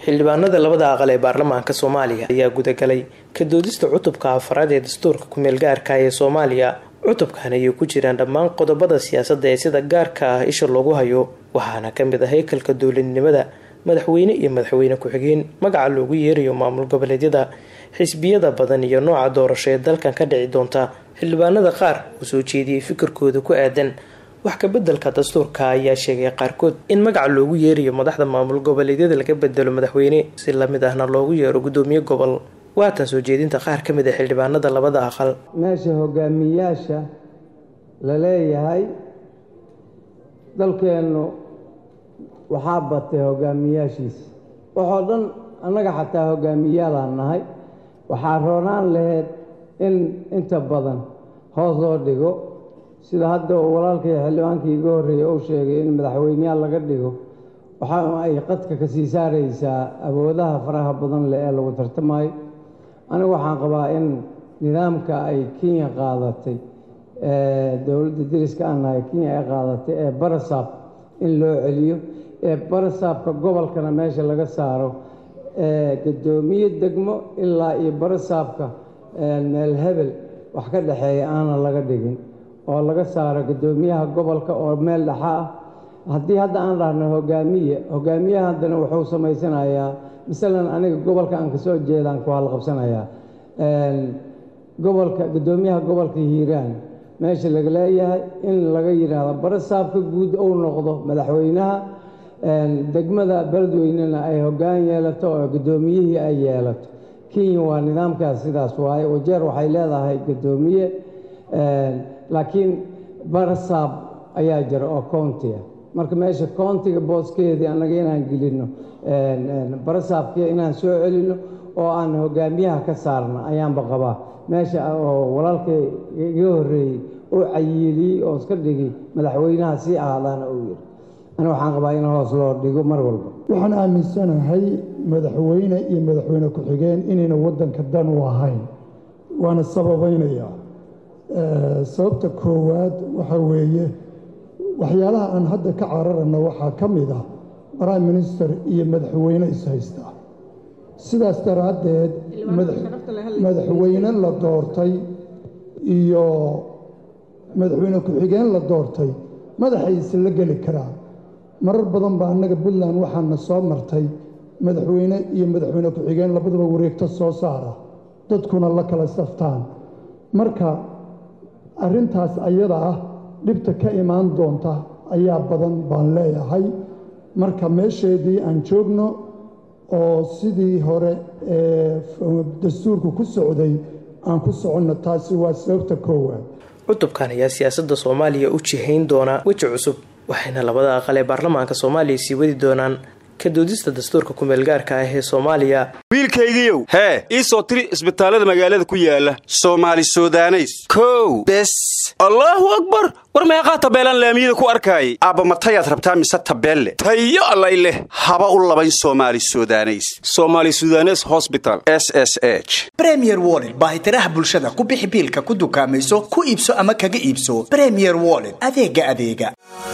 xildhibaanada labada aqal ee baarlamaanka soomaaliya ayaa gudagalay ka doodista cutubka afaraad ee dastuurka kumeel gaarka ee soomaaliya cutubkan ayay ku jiraan dhammaan qodobada siyaasadda ee sida gaarka ah isha loogu hayo waxaana ka mid ah haykalka dowladnimada madaxweyne iyo madaxweyne ku-xigeen magaca loogu yeerayo maamul goboleedyada xisbiyada badan iyo nooca doorasho ee dalkan ka dhici doonta xildhibaanada qaar uu soo jeediyey fikirkooda ku aadan wax kabeddelka dastuurka ayaa sheegay qaarkood in magaca loogu yeerayo madaxda maamul goboleedyada laga bedelo madaxweyne si lamid ahna loogu yeero gudoomiye gobol waatan soo jeedinta qaar ka mid a xildhibaanada labada aqal meesha hogaamiyaasha la leeyahay dalkeennu waxaa batay hogaamiyaashiisa waxoo dhan annaga xataa hogaamiyaalaan nahay waxaa roonaan laheyd in inta badan hoos loo dhigo sida hadda walaalkay xildhibaankii iga horreeyey uu sheegay in madaxweyneyaal laga dhigo waxa ay qadka ka sii saaraysaa awoodaha faraha badan leh ee lagu tartamaayo anigu waxaan qabaa in nidaamka ay kenya qaadatay dowladda deriska aan nahay kenya ay qaadatay ee barasaab in loo celiyo ee barasaabka gobolkana meesha laga saaro gadoomiye degmo ilaa iyo barasaabka meel hebel wax ka dhexeeya aanan laga dhigin oo laga saaro gadoomiyaha gobolka oo meel dhexa ah haddii hadda aan dhahno hogaamiye hogaamiyaha haddana wuxuu samaysanayaa masalan aniga gobolka aan kasoo jeedaan ku halqabsanayaa gobolka gadoomiyaha gobolka hiiraan meesha laga leeyahay in laga yidhaahdo barasaabka guud uu noqdo madaxweynaha degmada beledweynena ay hoggaan yeelato oo guddoomiyihii ay yeelato kenya waa nidaamkaas sidaas waaye wajeer waxay leedahay guddoomiye laakiin barasaab ayaa jira oo countiga marka meesha countiga booskeedii annaga inaan gelinno barasaabkii inaan soo celinno oo aan hogaamiyaha ka saarno ayaanba qabaa meesha oo walaalkay iga horreeyey oo cayiiliyey oo iska dhigi madaxweynaha sii ahaadaana uu yidhi ani waxaan qabaa in hoos loo dhigo mar walba waxaan aaminsanahay madaxweyne iyo madaxweyne ku-xigeen inayna waddanka dan u ahayn waana sababaynayaa sababta koowaad waxa weeye waxyaalaha aan hadda ka cararana waxaa ka mid ah prime minister iyo madaxweyne ishaysta sidaas daraaddeed madaxweyne la doortay iyo madaxweyne ku-xigeen la doortay madaxay isla geli karaan marar badan baa annaga puntland waxaana soo martay madaxweyne iyo madaxweyne ku-xigeen labadaba wareegto soo saara dadkuna la kala saftaan marka arrintaas ayada ah dhibta ka imaan doonta ayaa badan baan leeyahay marka meesheedii aan joogno oo sidii hore ee dastuurku ku socday aan ku soconno taasi waa sababta koowaad cutubkan ayaa siyaasadda soomaaliya u jihayn doonaa weji cusub waxayna labada aqal ee baarlamaanka soomaaliya sii wadi doonaan ka doodista dastuurka kumeelgaarka ah ee soomaaliya wiilkaygiiow hee ii soo tiri isbitaallada magaalada ku yaala soomaali sudaneys kow bes allaahu akbar war meeqaa tabeelaan laamiyada ku arkaayay aabba matayaad rabtaa mise tabeelle tayo allay leh haba u labayn soomaali sudaneys somaali sudanes hosbital s s h bremier wollet baahitiraha bulshada ku bixi biilka ku dukaamayso ku iibso ama kaga iibso bremier wollet adeega adeega